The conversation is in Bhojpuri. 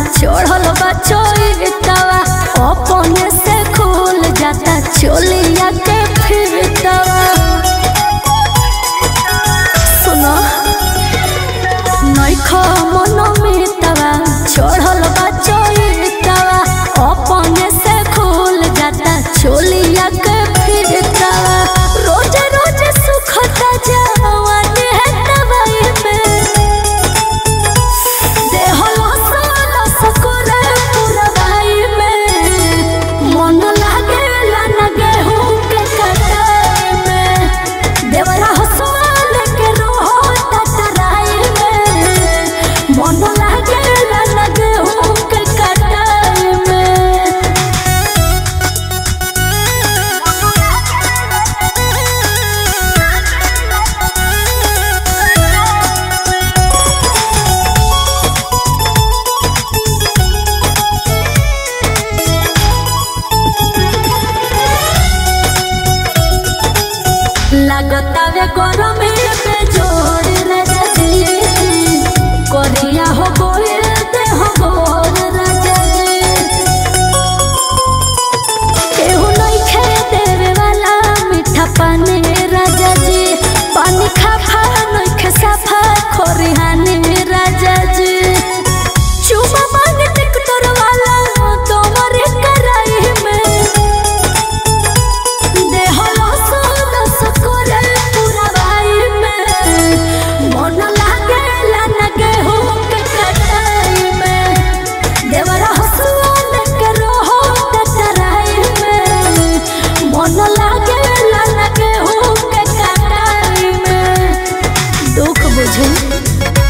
चढ़ल बा चोइतवा अपने से खुल जाता चोलिया के फिरतवा सुनो नइखो मन मितवा चढ़ल बा चोइतवा अपने से खुल जाता चोलिया के फिरतवा रोज रोज सुखता जवान है दवाई में देह लस लस करे पुरवाई में मन लागेला न गेहूं के कटाई में देवरा हसवाल के रोहो टटराई में मन लागेला न गेहूं के कटाई में लगतावे गरमे पे जोड़ राजा जी करिया हो गोल देह गोर राजा जी केहू नइखे देवे वाला मीठा पानी राजा जी पानी खाफा नइखे साफा खोरिहानी राजा जी चुमा मांग टिकटर वाला तोमरे कराई में देह लस लस करे पुरवाई में मन लागेला न गेहूं के कटाई में देवरा हसुआ के रोहो टटराई में मन लागेला न गेहूं के कटाई में दुख बुझे